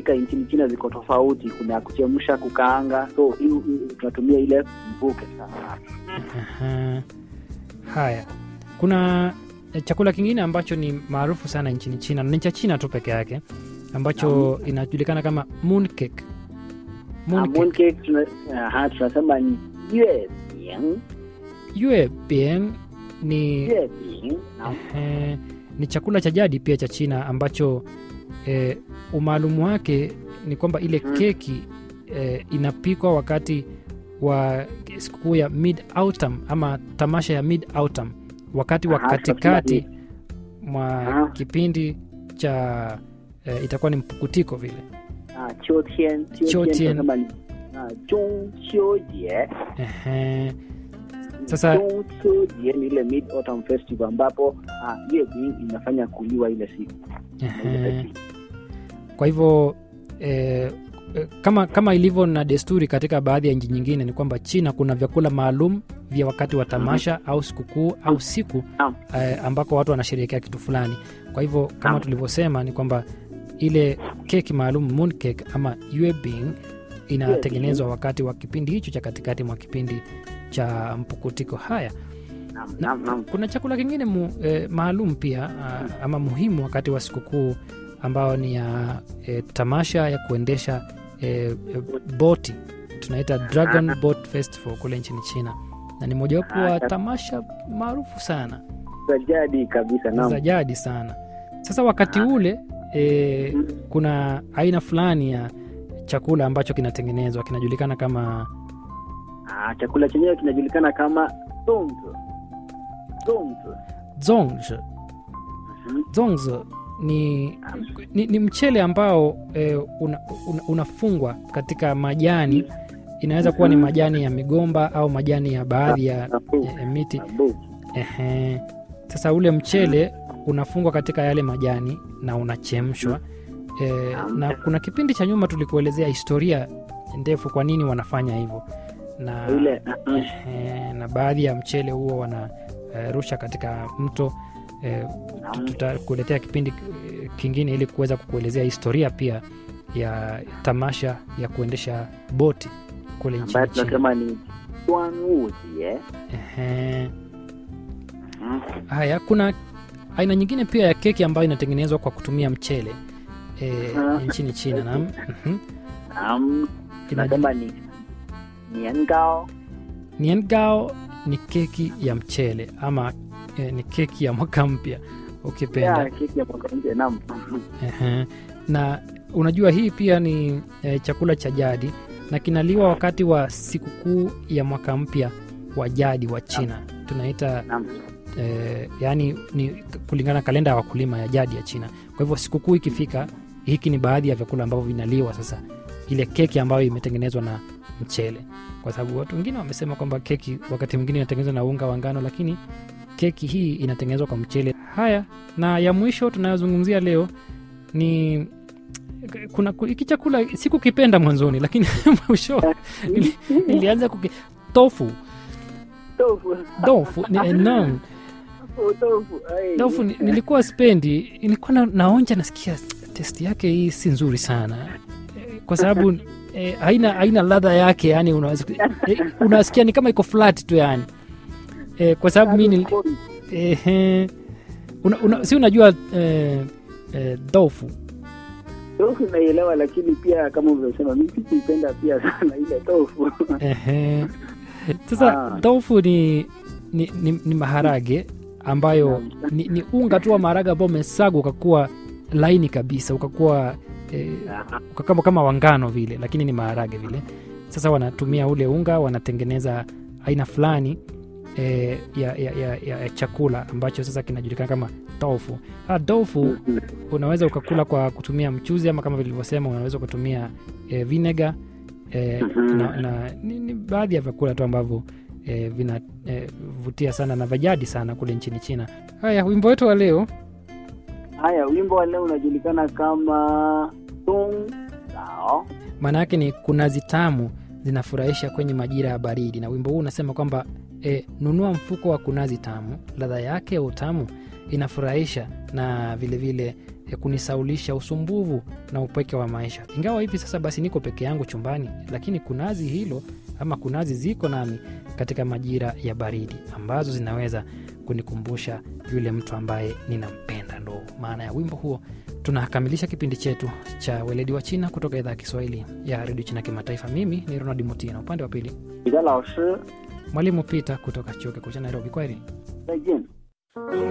katika nchini China ziko tofauti. Kuna kuchemsha, kukaanga, so hii- hii tunatumia ile mvuke sana. Aha. Haya, kuna eh, chakula kingine ambacho ni maarufu sana nchini China, ni cha China tu peke yake, ambacho inajulikana kama mooncake. Ah, Mooncake. mooncake tuna, aha, tunasema ni yue bing, Yue bian ni yue bing. Naam. eh, ni chakula cha jadi pia cha China ambacho eh, umaalumu wake ni kwamba ile Mm. keki eh, inapikwa wakati wa sikukuu ya mid autumn ama tamasha ya mid autumn, wakati wa Aha, katikati tunasema mwa Aha. kipindi cha eh, itakuwa ni mpukutiko vile. Ah, 秋天，秋秋天天 tunasema ni ah, 中秋节。 Ehe. Sasa- 中秋节ni ile mid autumn festival ambapo ah, yue bing inafanya kuliwa ile siku. Ehe. Kwa hivyo eh, eh, kama, kama ilivyo na desturi katika baadhi ya nchi nyingine ni kwamba China kuna vyakula maalum vya wakati wa tamasha au sikukuu au siku Naam. eh, ambako watu wanasherehekea kitu fulani. Kwa hivyo kama Naam. tulivyosema ni kwamba ile keki maalum mooncake ama yuebing inatengenezwa wakati wa kipindi hicho cha katikati mwa kipindi cha mpukutiko. Haya, Naam, Na- naam, naam. kuna chakula kingine mu, eh, maalum pia ah, ama muhimu wakati wa sikukuu ambao ni ya eh, tamasha ya kuendesha eh, eh, boti tunaita Dragon Boat Festival kule nchini China, na ni mojawapo wa Ah, tamasha maarufu sana Za jadi kabisa. Naam. za jadi sana. Sasa wakati Ah. ule eh, Mm. kuna aina fulani ya chakula ambacho kinatengenezwa kinajulikana kama Ah, chakula chenyewe kinajulikana kama dongzi. Dongzi. zongzi. Mhm. Zongzi ni, ni, ni mchele ambao eh, una, una, unafungwa katika majani. Inaweza kuwa ni Mhm. majani ya migomba au majani ya baadhi ya Nabu. ya miti. Nabu. Ehe. Sasa ule mchele unafungwa katika yale majani na unachemshwa e, na kuna kipindi cha nyuma tulikuelezea historia ndefu kwa nini wanafanya hivyo na, Ile ah, ah. ehe, na baadhi ya mchele huo wanarusha katika mto e, Naam. tutakuletea kipindi eh, kingine ili kuweza kukuelezea historia pia ya tamasha ya kuendesha boti kule ambayo nchini China. tunasema ni Duanwujie. Ehe. Mhm. Haya, kuna aina nyingine pia ya keki ambayo inatengenezwa kwa kutumia mchele e, Aha. nchini China na mhm. Naam. Inaji- Tunasema ni niangao. Niangao ni keki ya mchele ama e, ni keki ya mwaka mpya ukipenda. Ya, keki ya mwaka mpya. Naam. Ehe. Na unajua hii pia ni e, chakula cha jadi na kinaliwa wakati wa sikukuu ya mwaka mpya wa jadi wa China tunaita Naam. eh, yani ni kulingana na kalenda ya wakulima ya jadi ya China. Kwa hivyo sikukuu ikifika, hiki ni baadhi ya vyakula ambavyo vinaliwa sasa, ile keki ambayo imetengenezwa na mchele, kwa sababu watu wengine wamesema kwamba keki wakati mwingine inatengenezwa na unga wa ngano, lakini keki hii inatengenezwa kwa mchele. Haya, na ya mwisho tunayozungumzia leo ni kuna hiki chakula sikukipenda mwanzoni, lakini mwisho nili- nilianza kuki tofu Tofu. tofu ni enorm Tofu. Ai. Tofu ni- nilikuwa spendi, nilikuwa na, naonja nasikia testi yake hii si nzuri sana Eh, kwa sababu eh, haina haina ladha yake, yani unaweza eh, unasikia ni kama iko flat tu yani eh, kwa sababu mi nil, eh, una, una, si unajua eh, eh, tofu Tofu naielewa, lakini pia kama ulivyosema, mimi sikuipenda pia sana ile tofu. Ehe. Sasa Ah. tofu ni, ni, ni, ni maharage ambayo ni, ni unga tu wa maharage ambao umesagwa ukakuwa laini kabisa ukakuwa eh, ukakama kama wangano vile, lakini ni maharage vile. Sasa wanatumia ule unga wanatengeneza aina fulani eh, ya, ya, ya, ya, ya chakula ambacho sasa kinajulikana kama tofu. Ah, tofu unaweza ukakula kwa kutumia mchuzi ama kama vilivyosema unaweza kutumia eh, vinegar eh, Mhm. na, na ni, ni baadhi ya vyakula tu ambavyo eh, vinavutia sana na vajadi sana kule nchini China. Haya, wimbo wetu wa leo Haya, wimbo wa leo unajulikana kama Dong Dao. maana yake ni kunazi tamu zinafurahisha kwenye majira ya baridi, na wimbo huu unasema kwamba e, nunua mfuko wa kunazi tamu, ladha yake ya utamu inafurahisha na vilevile ya kunisaulisha usumbuvu na upweke wa maisha. Ingawa hivi sasa basi niko peke yangu chumbani, lakini kunazi hilo ama kunazi ziko nami katika majira ya baridi ambazo zinaweza kunikumbusha yule mtu ambaye ninampenda. Ndo maana ya wimbo huo. Tunakamilisha kipindi chetu cha weledi wa China kutoka idhaa ya Kiswahili ya redio China kimataifa. Mimi ni Ronald Mutina, upande wa pili 彼得老师 mwalimu Peter kutoka chuo kikuu cha Nairobi. Kwaheri. 再见。